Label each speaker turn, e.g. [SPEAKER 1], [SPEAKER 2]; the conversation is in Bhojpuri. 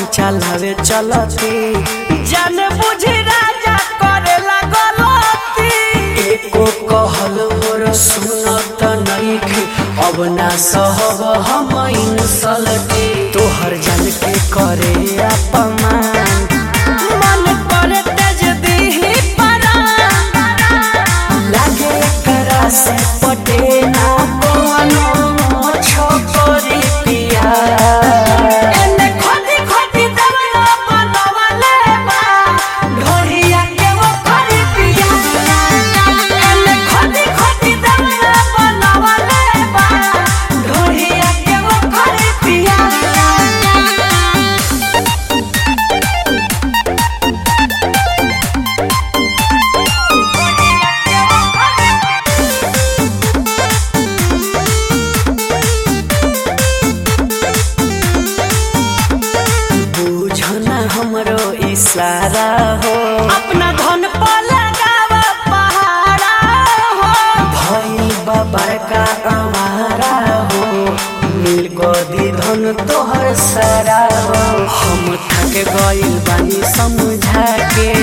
[SPEAKER 1] चलावे चलती जाने बुझी राजा करेला गलती एको कहल मोर सुनत नइखे अब ना सहब हम इंसलती तोहर जान के करे अपमान मन करे तेज दीही परान लागे करा से पटे ना कोनो छोकरी पिया एने खोदी खोदी दवला बनवले बा ढोरिया के वो करी पिया एने खोदी खोदी दवला बनवले बा ढोरिया के वो करी पिया बुझना हमरो इशारा हो अपना धन पर लगावा पहाड़ा हो भई बाबर का हमारा हो मिल गदी धन तोहर सारा हो हम थक गइल बानी समझा के